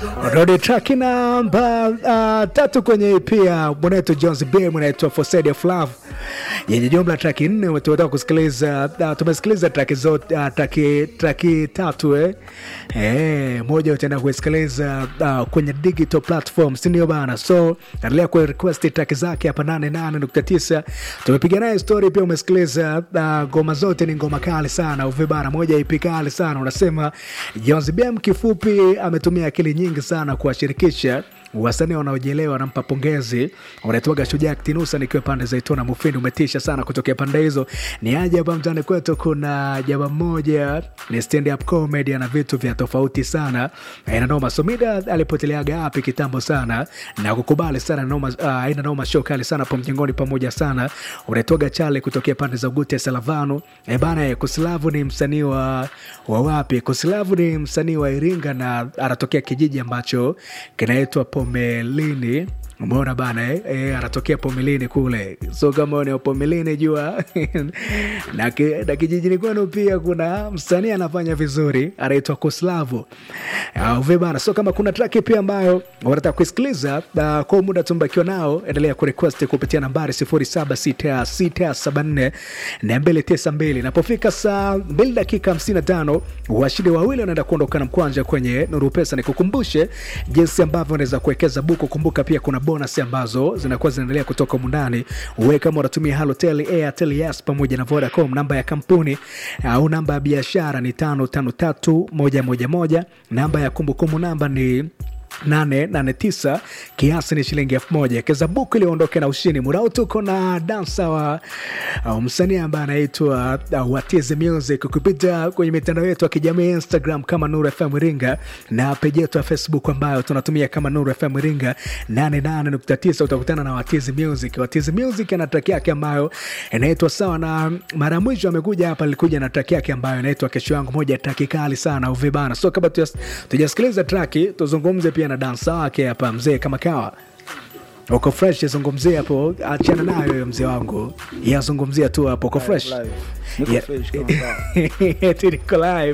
Rodi track namba uh, tatu kwenye EP ya mwanetu Jones B mwanaitwa For Side of Love yenye jumla traki nne. Tumetoka kusikiliza uh, tumesikiliza traki zote uh, traki, traki tatu eh. Eh, moja utaenda kuisikiliza uh, kwenye digital platform, si ndio bana? So endelea ku request traki zake hapa 88.9 tumepiga naye story pia. Umesikiliza ngoma uh, zote ni ngoma kali sana uve bana, moja EP kali sana. Unasema Jones B kifupi ametumia akili nyingi sana kuwashirikisha wasanii wanaojielewa. Nampa pongezi, unaitwaga Shujaa Ktinusa nikiwa pande za Itona Mufindi, umetisha sana kutokea pande hizo. Ni aje hapa mtaani kwetu, kuna jaba mmoja ni stand up comedy, ana vitu vya tofauti sana, aina noma. Somida alipoteleaga hapi kitambo sana na kukubali sana noma, uh, aina noma, show kali sana po mjengoni pamoja sana. Unaitwaga Chale kutokea pande za Ugute Salavano. E bana, Kusilavu ni msanii wa, wa wapi? Kusilavu ni msanii wa Iringa na anatokea kijiji ambacho kinaitwa Pomelini. Umeona bana eh? E, anatokea Pomelini kule, so kama ni Pomelini jua na, ki, na kijijini kwenu pia kuna msanii anafanya vizuri anaitwa Kuslavu uve bana. So kama kuna traki pia ambayo wanataka kuisikiliza uh, kwa muda tumbakiwa nao, endelea kurequest kupitia nambari 076674 na 292. Inapofika saa 2 dakika 55 washindi wawili wanaenda kuondoka na mkwanja kwenye Nuru Pesa. Nikukumbushe jinsi ambavyo unaweza kuwekeza buku. Kumbuka pia kuna bonus ambazo zinakuwa zinaendelea kutoka mundani. Uwe kama unatumia Halotel, Airtel, Yas pamoja na Vodacom, namba ya kampuni au namba ya biashara ni tano tano tatu moja moja moja. Namba ya kumbukumbu namba ni 889 kiasi ni shilingi elfu moja keza buku iliondoke na ushindi. Mudao tuko na dansa wa uh, msanii ambaye anaitwa uh, Watizi Music kupita kwenye mitandao yetu ya kijamii Instagram kama Nuru FM Iringa na peji yetu ya Facebook ambayo tunatumia kama Nuru FM Iringa 88.9 utakutana na Watizi Music. Watizi Music ana track yake ambayo inaitwa sawa, na mara ya mwisho amekuja hapa alikuja na track yake ambayo inaitwa kesho yangu, moja track kali sana uvibana. So kabla tujasikiliza track tuzungumze pia na dansa wake hapa mzee kama kawa uko fresh, zungumzia hapo, achana nayo hiyo mzee wangu, yazungumzia tu hapo, uko fresh niko live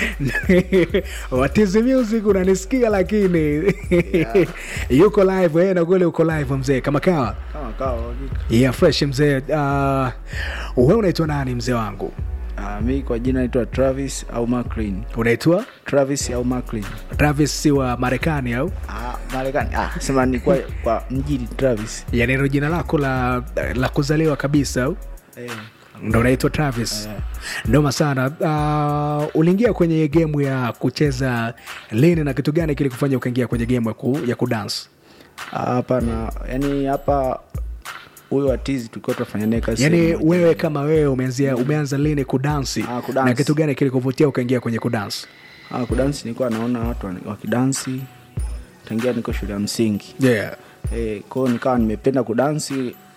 Watizi Music unanisikia, lakini yuko live eh, na kweli uko live mzee kama kawa Kama kawa yeah, fresh mzee. Uh, wewe unaitwa nani mzee wangu? Ah, mi kwa jina naitwa Travis au Maclean. Unaitwa Travis au Maclean. Travis si wa Marekani au? Ah, Marekani. Ah, sema ni kwa, kwa mjini Travis. Yani ndio jina lako la, la kuzaliwa kabisa au? Eh. ndo unaitwa Travis Eh. ndoma sana. Uh, uliingia kwenye gemu ya kucheza lini na kitu gani kilikufanya ukaingia kwenye gemu ya, ku, ya kudance? Ah, Hapana, yani hapa huyo watizi tulikuwa tunafanya naye kazi. Yani sehemu moja. wewe kama wewe umeanzia umeanza lini kudansi Ah, kudansi. na kitu gani kilikuvutia ukaingia kwenye kudansi? Ah, kudansi nilikuwa naona watu wana- wakidansi tangia niko shule ya msingi. Yeah. Eh, kwao nikawa nimependa kudansi